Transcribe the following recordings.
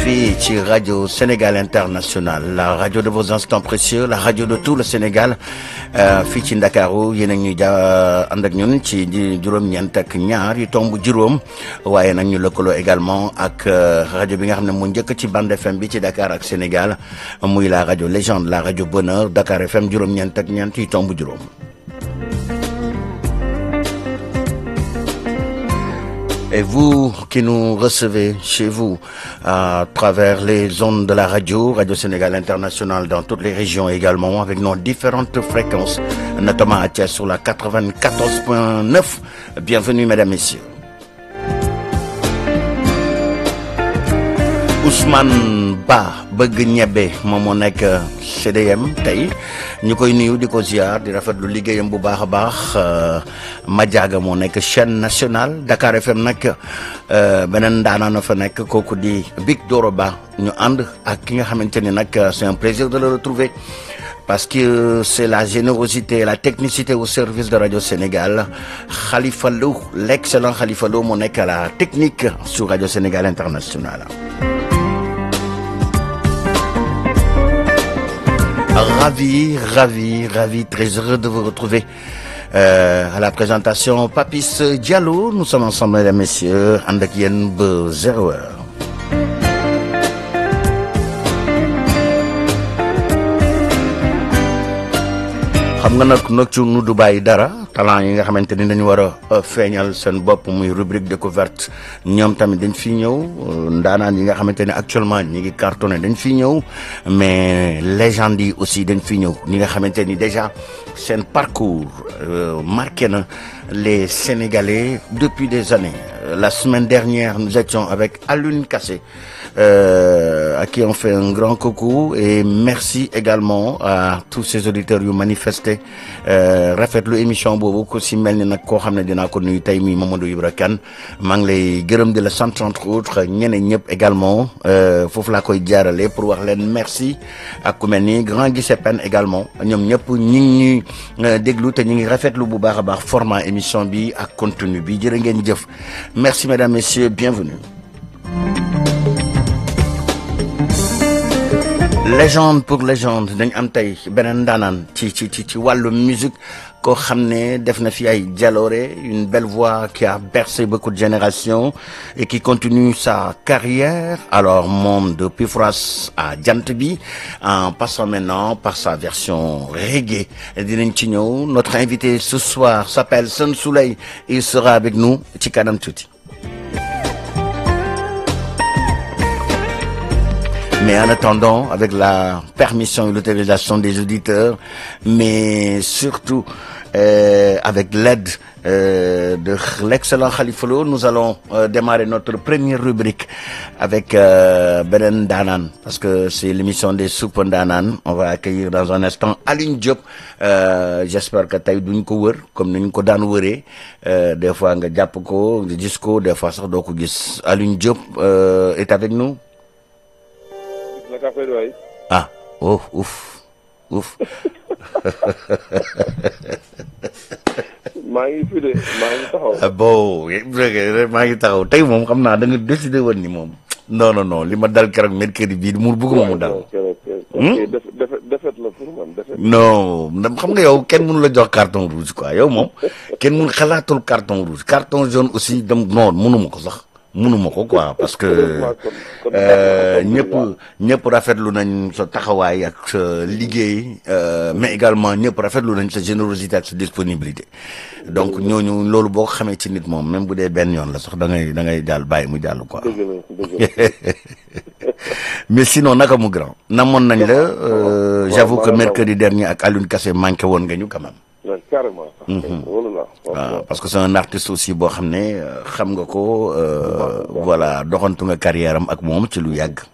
fii ci rajo Sénégal International la rajo de vos instants précieux la rajo de tout le Sénégal fii ci Ndakaaru yéen a ñuy ja ànd ak ñun ci juróom-ñeent ak ñaar yu tomb juróom waaye nag ñu lëkkaloo également ak rajo bi nga xam ne mu njëkk ci bande FM bi ci Dakar ak Sénégal muy la rajo légende la rajo bonheur Dakar FM juróom-ñeent ak ñeent yu tomb juróom. Et vous qui nous recevez chez vous à travers les ondes de la radio, Radio Sénégal International dans toutes les régions également, avec nos différentes fréquences, notamment à Thiès sur la 94.9. Bienvenue, mesdames, messieurs. Ousmane Ba bëgg ñebe moom moo nekk CDM tey ñu koy nuyu di ko ziar di rafetlu liggéeyam bu baax a baax Madiaga moo nekk chaîne nationale Dakar FM nag beneen ndaanaan fa nekk kooku di Big Doro Ba ñu ànd ak ki nga xamante ni nag c'est un plaisir de le retrouver parce que c'est la générosité et la technicité au service de Radio Sénégal Khalifa Lo l'excellent Khalifa Lo moo nekk la technique sur Radio Sénégal International Ravi, ravi, ravi, très heureux de vous retrouver euh, à la présentation Papis Diallo. Nous sommes ensemble, mesdames, messieurs, ànd ak yéen ba zéro heure. xam nga nag nag ci nu du bàyyi dara talent yi nga xamante ni dañu war a feeñal seen bopp muy rubrique découverte ñoom tamit dañ fi ñëw ndaanaan yi nga xamante ne actuellement ñi ngi cartonné dañ fi ñëw mais légende yi aussi dañ fi ñëw ñi nga xamante ni déjà seen parcours marqué na les Sénégalais depuis des années la semaine dernière nous étions avec Alioune Kassé Euh, à qui on fait un grand coucou et merci également à tous ces auditeurs yu manifesté rafetlu émission boobu ku si mel ni nag koo xam ne dinaa ko nuyu tey mi Mamadou Ibra Kane maa ngi lay gërëm di la sant entre autres ñeneen ñëpp également foofu laa koy jaarale pour wax leen merci ak ku mel ni grand Guissé Pen également ñoom ñëpp ñi ngi ñuy déglu te ñu ngi rafetlu bu baax a baax format émission bi ak contenu bi jërë ngeen jëf merci mesdames messieurs bienvenue légende pour légende dañ am tey beneen ndaanaan ci ci ci ci wàllu musique koo xam ne def na fi ay jaloore une belle voix qui a bercé beaucoup de générations et qui continue sa carrière alors moom de Pifras à jant bi en passant maintenant par sa version reggae dinañ ci ñëw notre invité ce soir s'appelle Sen Souley il sera avec nous ci kanam tuuti Mais en attendant, avec la permission et l'autorisation des auditeurs, mais surtout euh, avec l'aide euh, de l'excellent Khalifa Lo, nous allons euh, démarrer notre première rubrique avec Benen Danan, parce que c'est l'émission des soupes Danan. On va accueillir dans un instant Aline Diop. J'espère que tay duñ ko wër comme niñ ko daan wëree des fois nga jàpp ko nga gis ko des fois sax doo ko gis Aline Diop est avec nous. ah oh ouf ouf. maa ngi fi de maa ngi taxaw. bon maa ngi taxaw tey moom xam naa da nga décidé woon ni moom. non non non li ma dal keroog mercredi bii mu bëgguma mu dal. defet la pour man defet. non xam nga yow kenn mënu la jox carton rouge quoi yow moom kenn mënu xalaatul carton rouge carton jaune aussi dem non mënuma ko sax. mënuma ko quoi parce que ñëpp ñëpp rafetlu nañ sa taxawaay ak sa liggéey mais également ñëpp rafetlu nañ sa générosité ak sa disponibilité donc ñooñu loolu boo ko xamee ci nit moom même bu dee benn yoon la sax da ngay da ngay jàll bàyyi mu jàll quoi. mais sinon naka mu grand. namoon nañ la j'avoue que mercredi dernier ak Alioune Kassé manqué woon nga ñu quand même. carrément. waaw parce que c'est un artiste aussi boo xam ne xam nga ko voilà doxantu nga carrière am ak moom ci lu yàgg.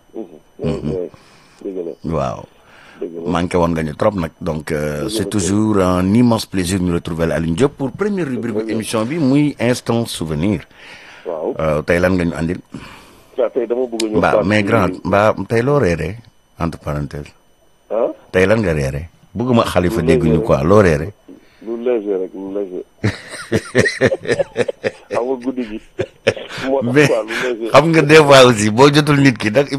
waaw. manqué woon nga ñu trop nag donc c'est toujours un immense plaisir ñu retrouver la Alioune Diop pour première rubrique bu émission bi muy instant souvenir. waaw tey lan nga ñu andil. tey dama bëgg ñu. mbaa mais grand mbaa tey loo reeree entre parenthèses. ah tey lan nga reeree bëgguma xalifa dégg ñu quoi loo reeree. lu léger rek lu léger xam nga guddi gi. moo tax mais quoi lu léger. xam nga des fois aussi boo jotul nit ki nag